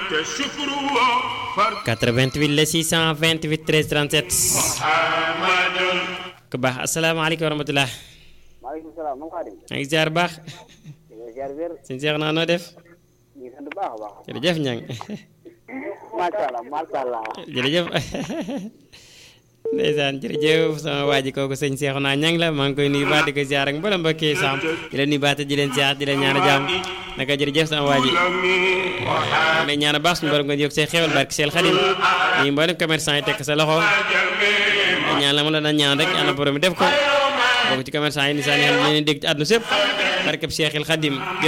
88 la 628 13 37 ku baax asalaamaaleykum wa rahmatulah. maaleykum salaam moom Xaadim. maa ngi ziar baax. ziar wér. sëñ Cheikh naa noo def. ñu ngi sant bu baax a baax. jërëjëf ñang macha allah macha allah. jërëjëf ndeysaan jërëjëf sama waa ji kooku sëñ Cheikh naa ñang la maa ngi koy nuyu baax di ko ziar ak mboolem mbokki Sam di leen nuyu baax te di leen ziar di leen ñaan jàmm naka jërëjëf sama waa ji lay ñaan baax suñu borom nga yokk say xewal barki seel xadim ñi mboolem commerçant yi tekk sa loxo ñaan la ma la daan ñaan rek yàlla borom bi def ko bokk ci commerçant yi ni saa ne xam ne leen dégg ci àdduna sépp barkeb Cheikhil Xadim